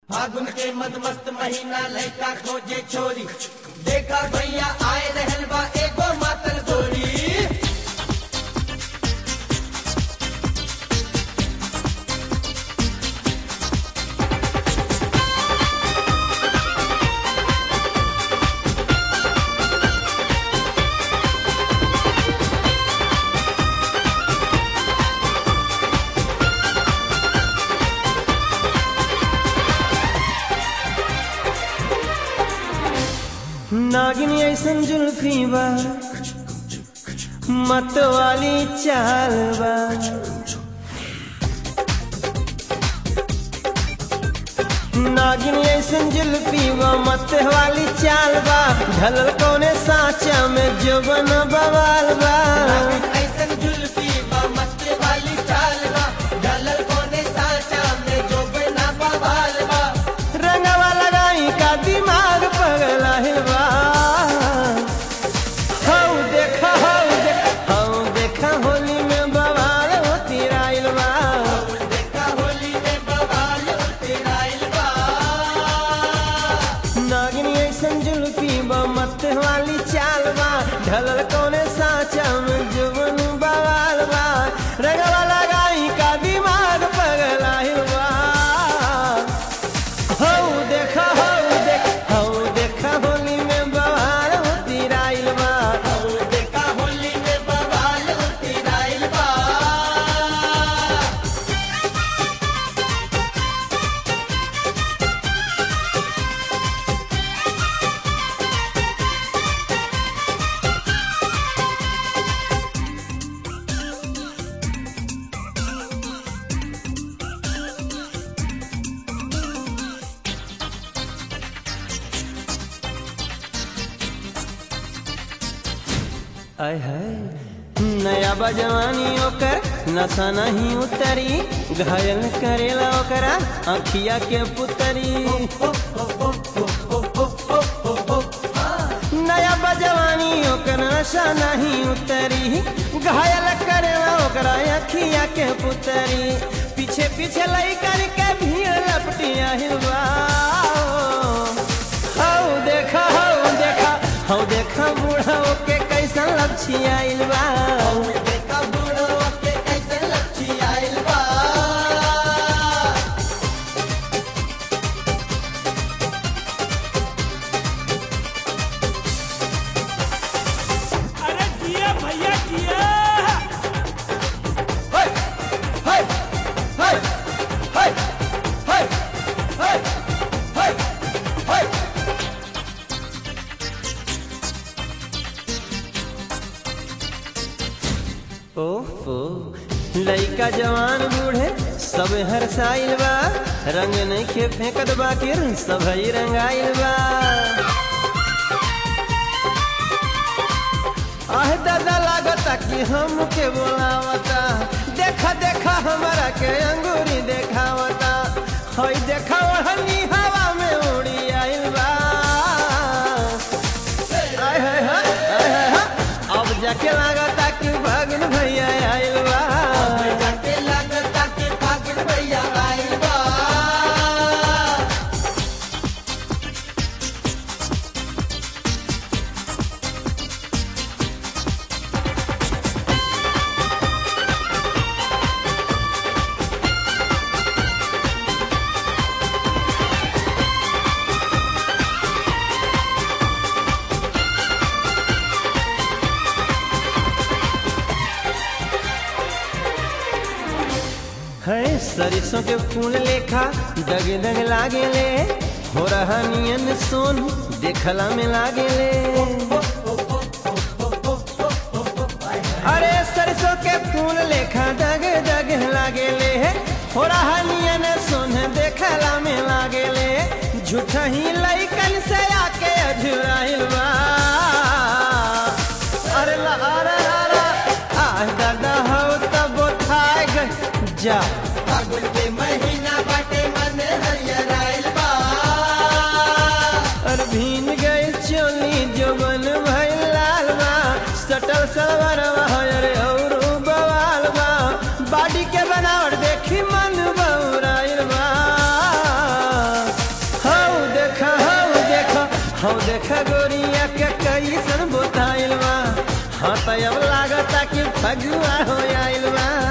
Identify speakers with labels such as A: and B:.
A: फागुन के मद मस्त महीना लड़का खोजे छोरी देखा भैया आए रहल बा एगो मातल गोरी
B: नागिन ऐसन जुल्फी बा मत वाली चाल बा नागिन ऐसन जुल्फी बा मत वाली चाल बा ढलल कौने साचा में जो बन बवाल बा
A: ऐसन जुल्फी बा मस्त वाली चाल बा ढलल कोने साचा में जो बिना बवाल बा
B: रंगवा लगाई का दिमाग पगला बा हौ देखा हौ देखा हौ देखा होली में बवाल होती राइल बा
A: देखा होली में बवाल तेराइल बा
B: नागिनी ऐसन जुल्फी बा मत वाली चाल बा ढलल कौने साचा में जुबन बवाल बा रंगवा लगाई का दिमाग पगला बा हौ देखा हौ देखा हौ देखा होली में बवाल होती राइल बा
A: देखा होली में बवाल तेराइल बा
B: आय हाय नया बजवानी ओकर नशा नहीं उतरी घायल करेला ओकरा अखिया के पुतरी नया बजवानी ओकर नशा नहीं उतरी घायल करेला ओकरा अखिया के पुतरी पीछे पीछे लइकन के भीड़ लपटिया हिलवा हौ देखा हौ देखा हौ देखा बूढ़ा के कैसन लपछिया बा
A: देखा बूढ़ो के कैसे लच्छी आइल बा
C: अरे जिया भैया जिया
A: हाय हाय हाय हाय हाय हाय हाय हाय
B: ओहो लइका जवान बूढ़े सब हर साइल बा रंग नहीं के फेंकत बाकिर सब ही रंगाइल बा आह दादा लागता कि हम के बोलावता देखा देखा हमारा के अंगूरी देखावता हई देखा ओढ़नी हवा में उड़ी आइल बा आय हाय हाय आय हाय हाय अब जाके लागता कि भगन भैया आइल बा
A: जाके लागता के फागुन भैया आइल बा
B: है सरसों के फूल लेखा दग दग लागे ले हो रहा नियन सोन देखला में लागे ले अरे सरसों के फूल लेखा दग दग लागे ले हो रहा नियन सोन देखला में लागे ले झूठा ही लइकन से आके अझुराइल बा अरे ला अरे अरे आ दादा हो तब थाए गए जा
A: फागुन के महीना बाटे मन हरियर आइल बा
B: और भीन गए चोली जो बन भइल लाल बा सटल सलवार अरे और बवाल बा बाडी के बनावट देखी मन बौराइल बा हम देखा गोरिया के कैसन बोताइल बा हाँ तो अब लागता कि फगुआ हो आइल बा